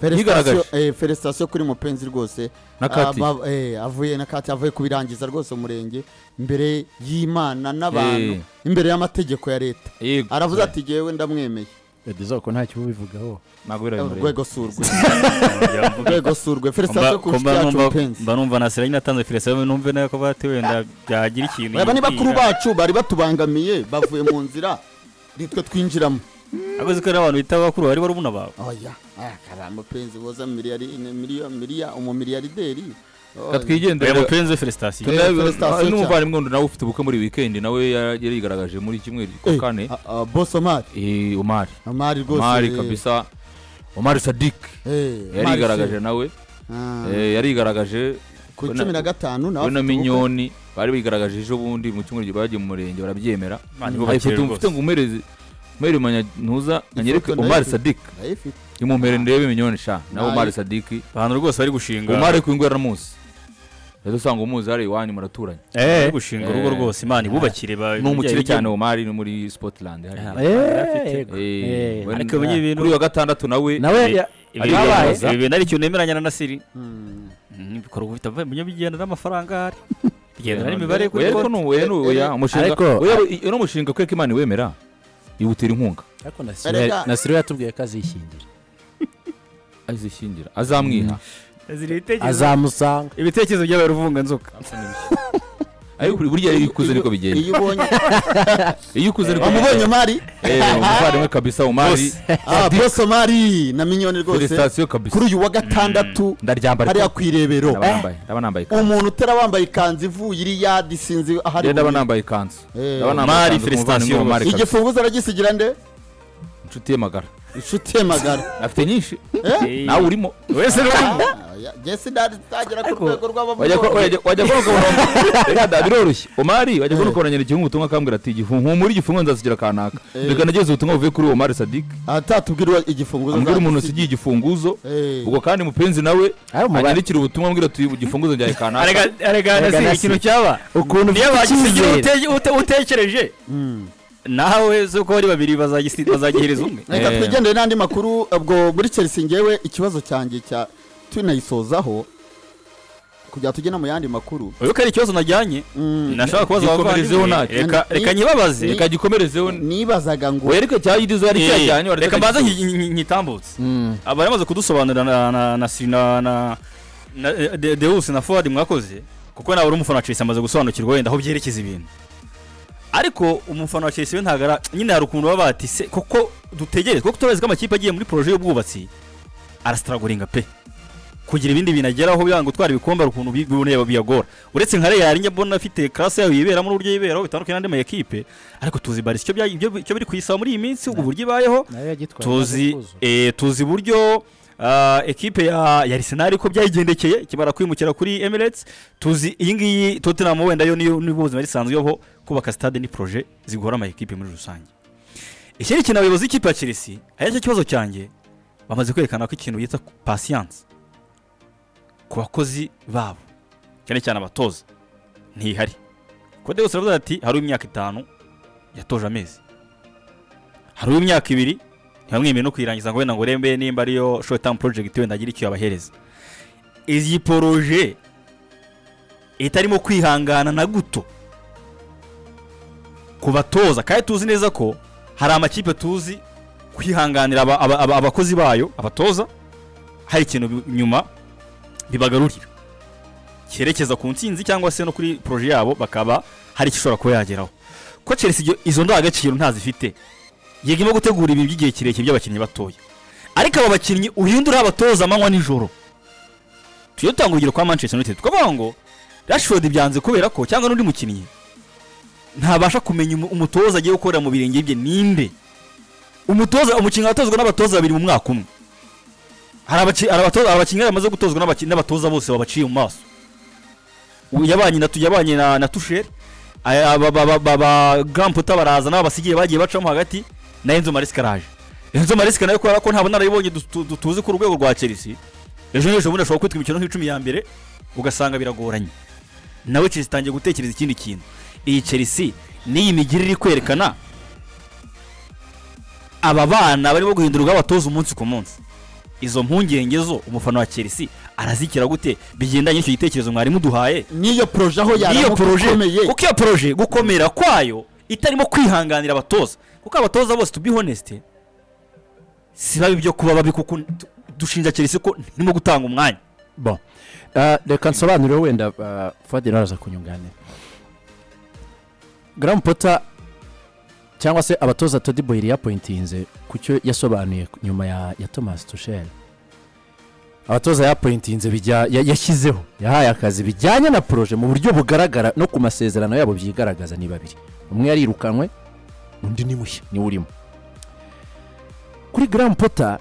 Felicitation- Yigaragaje. eh, felicitation kuri mupenzi rwose Na Kati. Aba- eh, avuye na kati avuye kubirangiza rwose umurenge imbere y'imana n'abantu imbere y'amategeko ya leta yego aravuze ati jyewe ndamwemeye edizoko ko ntacyo ubivugaho ntabwo birabimureba rwego surwe Ngira ngo mvuge. rwego surwe Mba- felicitation ku ko mba nshuti yacu numva- mupenzi mba numva nasera nyine atanze filisitasi numve nayo ko bati wenda byagira ikintu aba ni bakuru yibwira. bacu bari batubangamiye bavuye mu nzira nitwe twinjiramo Akoze ko ari abantu bita abakuru bari barumuna bawe oya karamba penzi boza miliyari miliyo miliya umumiliyarideri Oya. oya katwigendere mupenzi we felicitasiyo Tuna- Felicitation n'umuvandimwe wundi nawe ufite ubukwe muri weekend nawe yari yigaragaje muri kimwe Eh, kwa kane a- a- boss omari Eh, omari omari rwose omari eh, kabisa omari sadik eh, Omari yarigaragaje se. nawe Ah, eh, yarigaragaje ku we na- cumi na gatanu nawe we na afite ubukwe. minyoni bari bigaragaje ejo bundi mu cyumweru bagiye mu murenge barabyemera Mani, bo Hari bakeye ifoto rwose. mfite ngo umereze umere manyantuza anyereke Ifoto omari ndayifite. sadik Ndayifite. imumere ndebe minyoni sha nawe Nayo. omari sadik abantu rwose bari gushinga umare ku ingwera muzi rero usanga umuzi hari iwanyu muraturanye bari gushinga urugo Eh. rwose imana ibubakire ba- ni umukire bijyanye- cyane omari ni muri spotiland hariya. yego Eh, we- Ariko ubu ibintu- kuri uyu wa gatandatu nawe nawe Ibi- ya- ibi Yabaye. bintu- ibi bintu ari ikintu nemeranya na nasiri Mm. ibikorwa bifite bigendana n'amafaranga ahari bigendana n'imibare kuri Oya, ariko konti ni uwe, ni uwe, ya, umushinga Ariko- oya, uyu ni umushinga kweka imana iwemera iwutera inkunga ariko Erega- nasiro yatubwiye ko azishyingira azishyingira azamwiha azamusanga ibitekerezo byabaye ruvunganzoka ariko burya iyo ukuze niko bigenda iyo ubonye iyo ukuze niko wamubonye omari Eh, umuvandimwe kabisa umari Ah, boss omari na minyoni rwose sitasiyo kabisa kuri uyu wa gatandatu ndaryambara hariya ku irebero ndaba nambaye ndaba nambaye ikanzu umuntu utera wambaye ikanzu ivuye iri yadi sinzi ahari Njye ndaba buri- nambaye ikanzu Eh. ndaba nambaye Mari, ikanzu ku Felicitation muvandimwe wa Mari kabisa. igifunguzo aragisigira nde inshuti ye magara inshuti ye magara afite nyinshi nawe urimo wese jesi ndagera ku rwego wajya ko- rw'abamugonye wajya- wajya kubona ukabona biroroshye omari wajya kubona ukabona nyandikira ubutumwa akambwira ati igihe humura igifungo nzasigira kanaka Eh. reka nageze ubutumwa buvuye kuri omari sadik atatubwira igifunguzo ambwira umuntu azagisiga. usigiye igifunguzo Eh. ubwo kandi mupenzi nawe Ayo, muba- anyandikira ubutumwa ambwira ati igifunguzo njyaye kanaka arega nasiri ikintu cyaba ukuntu niyo ufite bagisigira icyizere ute- ute- utekereje Mm. nawe z'uko bari babiri bazagisi- bazagihereza umwe reka Eh. twigendere n'andi makuru ubwo muri chelsea ngewe ikibazo cyanjye cya tunayisozaho kugira tujye no mu yandi makuru uyu ko ari ikibazo najyanye Mm, nashaka kubaza Gikomerezeho abavandimwe ntacyo. reka Ni- reka nyibabaze ni- reka gikomerezeho nibazaga ngo oya ariko cyayirizo yari Eh, cyajyanye waratari reka mbanze igifungo. nki- nki- nyitambutse abari bamaze kudusobanurira na na na si- na na na De- Deus na Fuad mwakoze kuko nawe uri umufana wa Chelsea amaze gusobanukirwa wenda aho byerekeza ibintu ariko umufana wa Chelsea we ntabwo ara nyine hari ukuntu baba bati se kuko dutegereze kuko turabizi ko amakipe agiye muri poroje y'ubwubatsi arasitaraguringa pe kugira ibindi bintu ageraho byanga gutwara ibikombe hari ukuntu bi- biboneye biyagora uretse nka Real njya mbona afite class yayo yiberamo n'uburyo yiberaho bitandukanye n'andi makipe ariko tuzi baris icyo byayi- ibyo- icyo biri kuyisaba muri iyi minsi ubwo uburyo ibayeho nawe yagitwaye tuzi amaze kuzura. eh, tuzi uburyo ah, ekipe ya ya Arsenal ko byayigendekeye ikimara kwimukira kuri Emirates tuzi iyi ngiyi Tottenham wenda yo niyo niyo buzima risanzweho kubaka stade ni projet zigora ama ekipe muri rusange ikindi kintu abayobozi b'ikipe ya Chelsea ari cyo kibazo cyanjye bamaze kwerekana ko ikintu bita patience ku bakozi babo cyane cyane abatoza ntihari kode gusa aravuga ati hari imyaka itanu yatoje amezi hari imyaka ibiri ntibamwemewe no kuyirangiza ngo wenda ngo urembe nimba ariyo short term project wenda agira icyo yabahereza iyi poroje itarimo kwihangana na guto ku batoza kandi tuzi neza ko hari amakipe tuzi kwihanganira aba- aba- aba- abakozi bayo abatoza hari ikintu bi- nyuma bibagarurira cyerekeza ku ntsinzi cyangwa se no kuri poroje yabo bakaba hari icyo ishobora kuba yageraho ko Chelsea ibyo- izo ndangagaciro ntazifite yego irimo gutegura ibintu by'igihe kirekire by'abakinnyi batoya ariko aba bakinnyi uhindura abatoza amanywa nijoro tujye dutanga urugero kwa manchester united twavuga ngo rashford byanze kubera ko cyangwa n'undi mukinnyi ntabasha kumenya umu- umutoza agiye gukorera mu birenge bye ninde umutoza umukinnyi aratozwa n'abatoza babiri mu mwaka umwe hari abaki- hari abatoza- hari abakinnyi bamaze gutozwa n'abaki- n'abatoza bose babaciye mu maso Ubu yabanye na yabanye na, na tusheri aya- ba- ba- ba- ba- ba Grandputa baraza n'abo basigaye bagiye bacamo hagati na Enzo Maresca araje Enzo Maresca nawe kubera ko ntabwo narayibonye du- tu- du- tuzi ku rwego rwa Chelsea ejo n'ejo bundi ashobora kwitwa imikino nk'icumi ya mbere ugasanga biragoranye nawe Chelsea itangiye gutekereza ikindi kintu iyi Chelsea n'iyi migirire iri kwerekana aba bana barimo guhindurwa abatoza umunsi ku munsi izo mpungenge zo umufana wa Chelsea arazikira gute bigendanye n'icyo gitekerezo mwarimu duhaye n'iyo poroje aho iyo yaramuka poroje ikomeye kuko iyo poroje gukomera kwayo itarimo kwihanganira abatoza kuko abatoza bose to be honest si babi byo kuba babi kuko tu- dushinja Chelsea ko ntirimo gutanga umwanya bo Ah, reka nsobanurire wenda ah, fuadi nawe araza kunyunganira garamu pota cyangwa se abatoza todi boyiri yapointinze ku cyo yasobanuye ku- nyuma ya, ya thomas tusheri abatoza yapointinze bijya ya- yashyizeho yahaye akazi bijyanye na poroje mu buryo bugaragara no ku masezerano yabo byigaragaza ni babiri umwe yarirukanwe undi ni mushya niwe urimo kuri garamu pota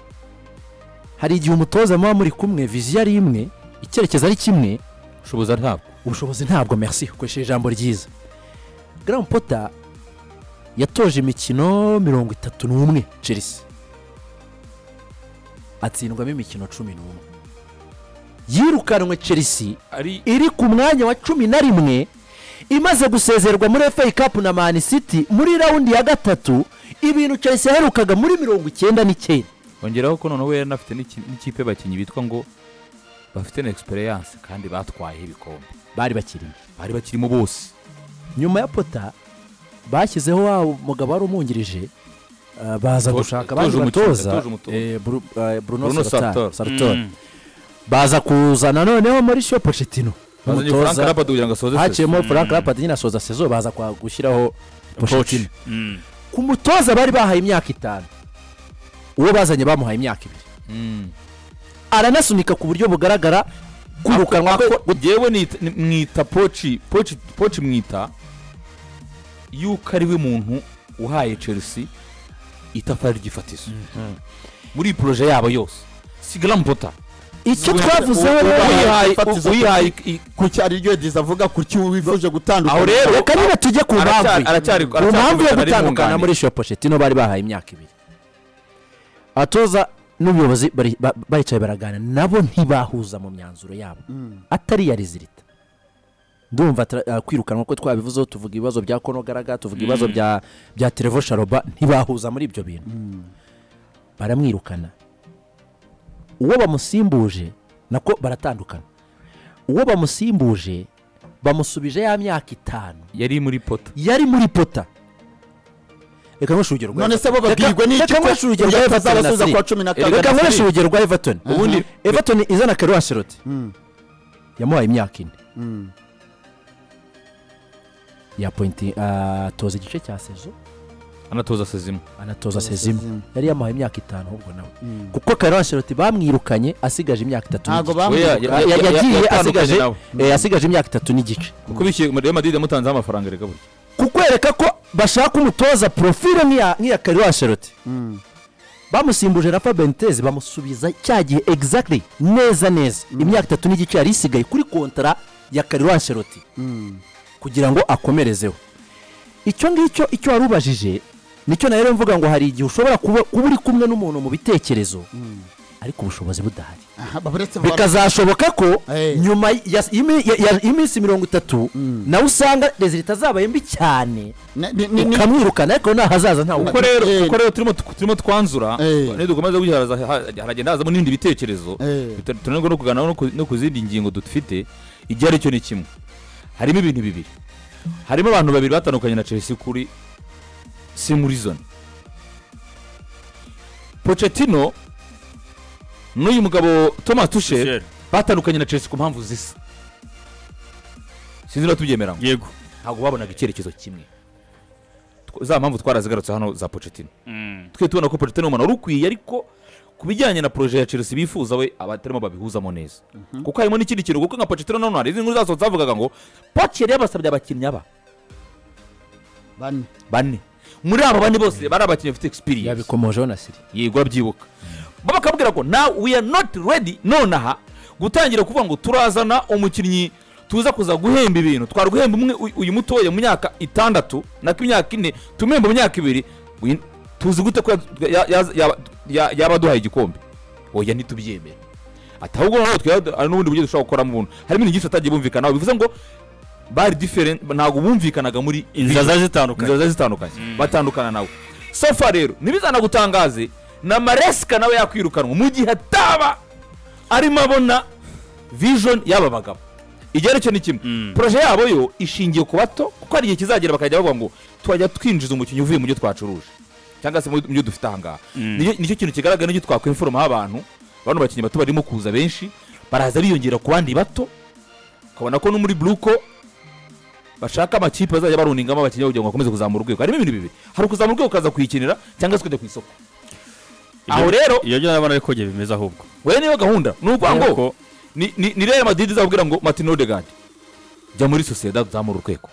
hari igihe umutoza muba muri kumwe viziyo ari imwe icyerekezo ari kimwe ushoboza ntabwo ubushobozi ntabwo merci ukoresheje ijambo ryiza garamu pota yatoje imikino mirongo itatu n'umwe chelsea atsindwamo imikino cumi n'umwe yirukanwe chelsea ari iri ku mwanya wa cumi na rimwe imaze gusezerwa muri FA Cup na Man City muri raundi ya gatatu ibintu chelsea yaherukaga muri mirongo icyenda n'icyenda ongeraho ko noneho yari anafite n'iki- n'ikipe y'abakinnyi bitwa ngo bafite na egisperiyanse kandi batwaye ibikombe bari bakirimo bari bakirimo bose nyuma ya pota bashyizeho wa mugabo wari umwungirije uh, baza Toje- gushaka toje abandi umukinnyi, batoza toje umutoza. eh, Bru- eh, Bruno bruno Sartor. Sartor- Sartor baza kuzana noneho Mauricio Pochettino bazanye frank n'umutoza rapad kugira ngo asoze sesi. haciyemo frank rapad nyine asoza sezo baza kwa- gushyiraho Pochettino Mm. ku mutoza bari bahaye imyaka itanu uwo bazanye bamuhaye imyaka ibiri Mm. aranasunika ku buryo bugaragara kwirukanwa kwe Ako- jewe nita- ni- mwita poci poci poci mwita yuko ari we muntu uhaye chelsea itafari ry'ifatizo muri iyi poroje yabo yose si garam pota icyo twavuzeho ubahaye rero uyihaye- ifatizo uyihaye kuki- ku cyo ari ryo diza avuga ku cyo wifuje gutandukana aho rero reka nyine tujye ku aracyari- mpamvu aracyari- ku mpamvu yo aracyari gutandukana yunganira. muri iyo pochettino bari bahaye imyaka ibiri abatoza n'ubuyobozi bari- ba- baricaye baragana nabo ntibahuza mu myanzuro yabo atari iya rizirita ndumva tra- ah, kwirukanwa ko twabivuzeho tuvuga ibibazo bya konogaraga tuvuga ibibazo bya bya terevo sharoba ntibahuza muri ibyo bintu baramwirukana uwo bamusimbuje nako baratandukana uwo bamusimbuje bamusubije ya myaka itanu yari muri pota yari muri pota reka nkoreshe urugero rwa none se bo Everton. babwirwe n'iki Reka ko nkoreshe urugero rwa uyu Everton na atazabasubiza City. kuwa cumi na kane reka na nkoreshe City. urugero rwa everton ubundi everton izana kero ancelotti yamuhaye imyaka ine ya pointi atoza igice cya sezo anatoza sezimo anatoza sezima yari yamuhaye imyaka itanu ahubwo nawe kuko kero ancelotti bamwirukanye asigaje imyaka itatu ntabwo n'igice bamwirukanye Oya, ya- Ya- ya- yagiye yatandukanye asigaje nawe. eh, asigaje imyaka itatu n'igice kuko bishyuye real madrid yamutanzeho amafaranga reka burya kukwereka ko bashaka umutoza porofile nk'iya nk'iya kariwa sheroti bamusimbuje rafa benitez bamusubiza cya gihe exactly neza neza imyaka itatu n'igice yari isigaye kuri kontara ya kariwa sheroti kugira ngo akomerezeho icyo ngicyo icyo wari ubajije nicyo na rero mvuga ngo hari igihe ushobora kuba kuba uri kumwe n'umuntu mu bitekerezo ariko ubushobozi budahari Aha, baburetse vuba. bikazashoboka ko Eh. nyuma ya- y'imi- ya- ya- y'iminsi mirongo itatu nawe usanga rezilita zabaye mbi cyane Ne- ne- ne- ne- ukamwirukana ariko nahazaza ntawe kuko ukora rero Eh. kuko rero turimo tu- turimo twanzura Eh. nidukomeza gushyiraza haragenda hazamo n'ibindi bitekerezo Eh. Bitu- tunanirwa no kuganiraho no ku- no ku zindi ngingo dufite igihe aricyo ni kimwe harimo ibintu bibiri harimo abantu babiri batandukanye na chelsea kuri simurizoni pocetino n'uyu mugabo thomas tushel Tuchel. batandukanye na chelsea ku mpamvu zisa sinzi niba tubyemera yego ntabwo babonaga icyerekezo kimwe tw- za mpamvu twarazigarutse hano za pocetino twe tubona ko Pochettino ni umuntu wari ukwiye ariko ku bijyanye na poroje ya chelsea bifuza we abatarimo babihuzamo neza kuko harimo n'ikindi kintu kuko nka Pochettino noneho hari izindi nkuru zasohotse zavugaga ngo poche yari yabasabye abakinnyi aba bane bane muri abo bane bose bari abakinnyi bafite experience yabikomojeho na siri yego urabyibuka bo bakabwira ngo now we are not ready nonaha gutangira kuvuga ngo turazana umukinnyi tuza kuza guhemba ibintu twari guhemba umwe uyu- uyu mutoya mu myaka itandatu nako imyaka ine tumuhemba mu myaka ibiri uyu- tuzi gute ko ya- ya- ya- yaba- ya- yaba aduhaye igikombe oya ntitubyemere ati ahubwo noneho twe hari n'ubundi buryo dushobora gukoramo ubuntu harimo ibintu byinshi batagiye bumvikanaho bivuze ngo bari diferenti ntabwo bumvikanaga muri inzira zari zitandukanye inzira ziba zitandukanye batandukana nawe sofa rero ntibizanagutangaze na maresika nawe yakwirukanwa mu gihe ataba arimo abona vision y'aba bagabo igerekeye ni kimwe poroje yabo yo ishingiye ku bato kuko hari igihe kizagera bakajya bavuga ngo twajya twinjiza umukinnyi uvuye mu byo twacuruje cyangwa se mu byo dufite ahangaha Nicyo- nicyo kintu kigaragara n'icyo twakwinforomaho abantu bano bakinnyi bato barimo kuza benshi baraza biyongera ku bandi bato ukabona ko no muri buruko bashaka amakipe bazajya baruningamo abakinnyi kugira ngo bakomeze kuzamura urwego harimo ibintu bibiri hari ukuzamura urwego ukaza kuyikinira cyangwa se ukajya ku isoko aho rero iyo byo nabona ariko byo bimeze ahubwo we niyo gahunda ni ukuvuga ngo Ariko- ni- ni ni rero madidi izabwira ngo martin odegard jya muri sosiyete uzamura urwego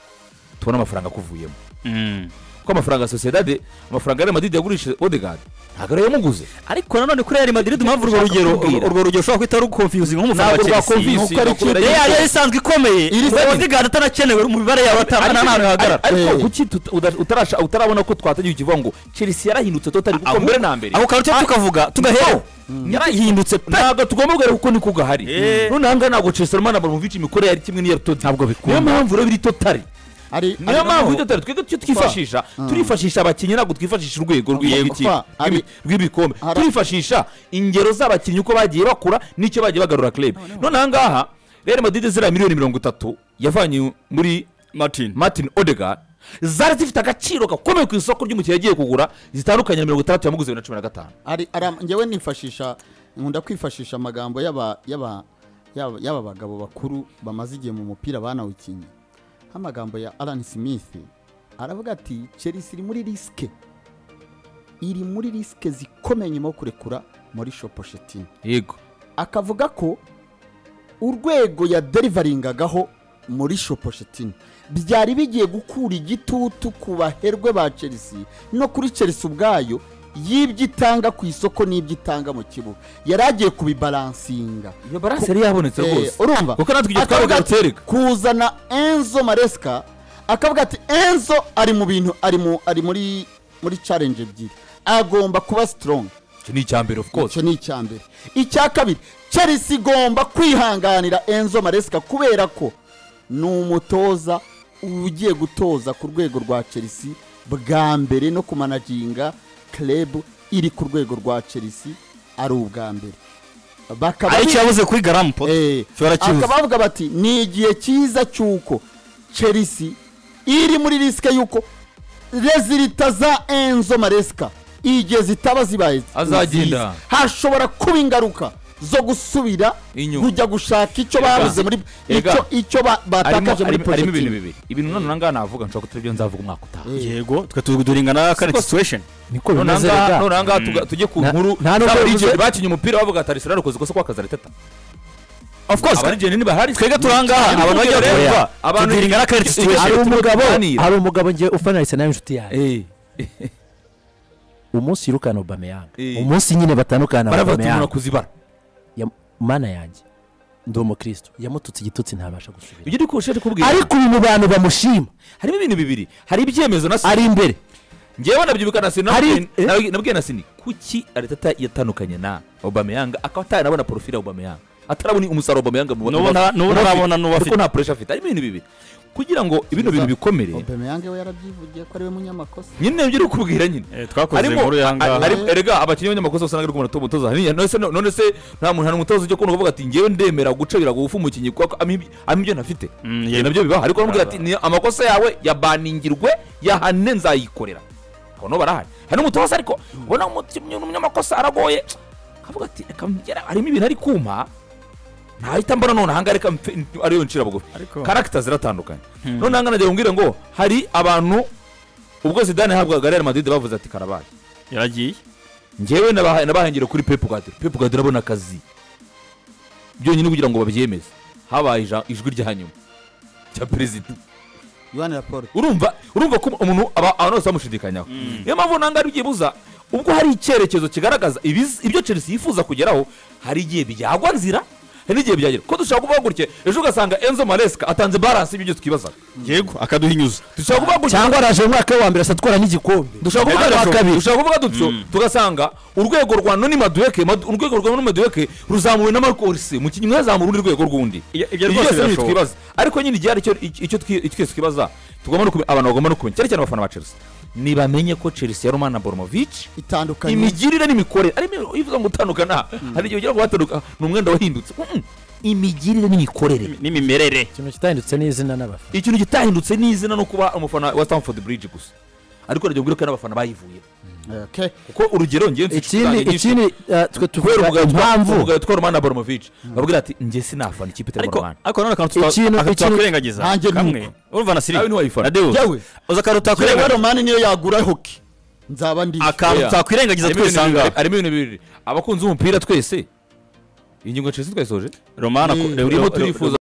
tubone amafaranga akuvuyemo Mm. kuko amafaranga ya sosiyete amafaranga rero madidi yagurishije odegard ntabwo ariyo yamuguze ariko nanone kuri real madrid mpamvu urwo Nshaka rugero kukubwira. urwo rugero ushobora guhita rukonfiyuzi nk'umufana wa Ntabwo chelsea rwakonfuse, nuko ari bakubwira ikipe yuko- yari yari isanzwe ikomeye Iri side- odegaard atanakenewe mu mibare yawe ataba nta hantu hahagarara ariko Eh. kuki tuta- uda- utarasha- utarabona ko twatagiye ikivuga ngo chelsea yarahindutse totari kuko Ahubwo- mbere na mbere aho ukaba icyo tukavuga tugahera yarahindutse pe ntabwo tugomba kubera kuko niko gahari Eh. none ahangaha ntabwo chelsea urumana abramovic imikorere yari kimwe n'iya totari ntabwo bikunda niyo mpamvu rero biri totari ari niyo mpamvu iryo totari twebwe icyo twifashisha turifashisha abakinnyi ntabwo twifashisha urwego rw'iyi Yego. kipe, Fa, ari- rw'ibi- rw'ibikombe Hari- turifashisha ingero z'abakinnyi uko bagiye bakura n'icyo bagiye bagarura club none ahangaha rero madrid ziriya miliyoni mirongo itatu yavanye muri martin martin odegard zari zifite agaciro gakomeye ku isoko ry'umukino yagiye kugura zitandukanye na mirongo itandatu yamuguze bibiri na cumi na gatanu ari ara njyewe nifashisha nkunda kwifashisha amagambo y'aba y'aba y'aba y'aba bagabo bakuru bamaze igihe mu mupira banawukinnye nk'amagambo ya Alan Smith aravuga ati Chelsea iri muri risike iri muri risike zikomeye nyuma yo kurekura Mauricio Pochettino yego akavuga ko urwego yaderivaringagaho muri shopushetini byari bigiye gukura igitutu ku baherwe ba chelsea no kuri chelsea ubwayo y'ibyo itanga ku isoko n'ibyo itanga mu kibuga yari agiye kubibaransinga iyo baranse yari yabonetse Eh, rwose urumva kuko natwe igihe Akavuga twabaga ati, dutereka kuzana enzo maresika akavuga ati enzo ari mu bintu ari mu ari muri muri challenge ebyiri agomba kuba sitorongi icyo ni icya mbere of course icyo ni icya mbere icya kabiri chelsea igomba kwihanganira enzo maresika kubera ko ni umutoza ugiye gutoza ku rwego rwa chelsea bwa mbere no kumanaginga club iri ku rwego rwa chelsea ari ubwa mbere bakaba ari icyo yabuze kuri garamu po Eh, Ushobora kibuze. akaba bavuga bati ni igihe cyiza cy'uko chelsea iri muri risike y'uko rezilita za enzo maresika igihe zitaba zibaye Azagenda. nziza, hashobora kuba ingaruka zo gusubira Inyuma. kujya gushaka icyo Ega. babuze muri Ega. icyo- icyo ba- harimo batakaje muri harimo- harimo ibintu Pochettino. bibiri ibintu none nangaha navuga nshobora kutari byo nzavuga umwaka utaha Eh, yego twe tuduringa na current situation niko None bimeze ahangaha- rega none ahangaha tuga- tujye ku Na- nkuru nta nubwo z'abarigenzi bivuze- bakinnye umupira bavuga ati arsenal ikoze ikosa kwa kazareteta of course abarigeni ntibahari twebwe turi ahangaha abantu bajya kureba Abantu- tudiringa na current situation hari turimo umugabo tuganira. hari umugabo ngewe ufanira arsenal inshuti yanjye Eh, umunsi yirukana obameyanga Eh. umunsi nyine batandukana na baravuga ati obameyanga "Umuntu kuzibara mana yanjye ndi umukristo yamututse igitutsi ntabasha gusubira ibyo ndi kurushaho kubwira ariko ubu mu bantu bamushima harimo ibintu bibiri hari ibyemezo na ari imbere ngewe nabyibuka na sini Hari- eh? nabwiye na sini kuki ariteta yatandukanye na obameyanga akaba ataranabona porofile ya obameyanga atarabona umusaruro obameyanga mu- N'ubu nta- mu- n'ubu mu- ntabona n'uwo afite. kuko nta puresha afite harimo ibintu bibiri kugira ngo ibino bintu bikomere Aubameyang we yarabyivugiye ko ari we munyamakosa nyine nibyo uri kubwira nyine Eh, twakoze harimo inkuru a- y'ahangaha harimo- erega abakinnyi b'abanyamakosa basa n'abari kubona umutoza hariya none se none se nta muntu nta n'umutoza ujya kubona ukavuga ati ngewe ndemera gucabira gufu umukinnyi kuko ama ibi- ama ibyo ntafite Mm, Ibyo yego. nabyo bibaho ariko baramubwira ati "Ni amakosa yawe yabaningirwe yahane nzayikorera hano barahari hari n'umutoza ariko ubona umukinnyi ni umunyamakosa aragoye akavuga ati reka ngera harimo ibintu ari kuma ntahita mbona none ahangaha reka mfe- ariyo ncira bugufi Ariko- karagita ziratandukanye none ahangaha nagira ngo ngo hari abantu ubwo zidane yahabwaga real madrid bavuze ati karabaye yaragiye njyewe nabahaye- nabahengere kuri pepu gadiro pepu gadiro abona akazi byonyine kugira ngo babyemeze habaye ija- ijwi rya nyuma rya perezida yohani raporte urumva urumva ko umuntu aba abantu bose bamushidikanyaho niyo mpamvu ntabwo ari byibuza ubwo hari icyerekezo kigaragaza ibiz- ibyo chelsea yifuza kugeraho hari igihe byagwa nzira hari n'igihe byagera ko dushobora kuvuga gutya ejo ugasanga enzo maresca atanze baranse y'ibyo twibazaga yego akaduhinyuza dushobora kuvuga gutya cyangwa araje mu mwaka wa mbere asatwara n'igikombe dushobora kuvuga Ariko- dutyo dushobora kuvuga dutyo tugasanga urwego rwa noni madueke madu- urwego rwa noni madueke ruzamuwe na marco orsi mu kinyuma yazamura urundi rwego rw'undi Ibyo- ibyo Ibi rwose byose ni ibyo birashoboka. twibaza ariko nyine igihe hari icyo- icyo icyo twi- icyo twese twibaza tugomba no kumenya abantu bagomba no kumenya cyane cyane abafana ba chelsea nibamenye ko chelsea ya romana boromovic itandukanye imigirire n'imikorere arimo ivuga ngo utandukana hari igihe ugira ngo watandukana ni umwenda wahindutse Mm-mm. imigirire n'imikorere n'imimerere ikintu kitahindutse n'izina n'abafana ikintu gitahindutse ni izina no kuba umufana wa stamford bridge gusa ariko ntabwo ubwira ko n'abafana bayivuye Okay. kuko urugero ngewe mfite inshuti ikindi zanjye nyinshi ikindi eh, twe kubera tuvuga umugabo mpamvu impamvu umugabo twari umwana boromovic babwira ati njye sinafana ikipe itari ariko romana ariko nanone akantu tuta- Ikintu- akantu ikintu- twakwirengagiza Nanjye ni kamwe urumva na siri Nawe ntiwayifata. na deus Yewe. uza akantu Yewe utakwirengagiza romani niyo yagura hoki nzaba ndi akantu Oya. tutakwirengagiza Harimo ibintu twese aha bibiri- ngaha harimo ibintu bibiri abakunzi b'umupira twese ingingo nshya twayisoje romana ko- urimo turifuza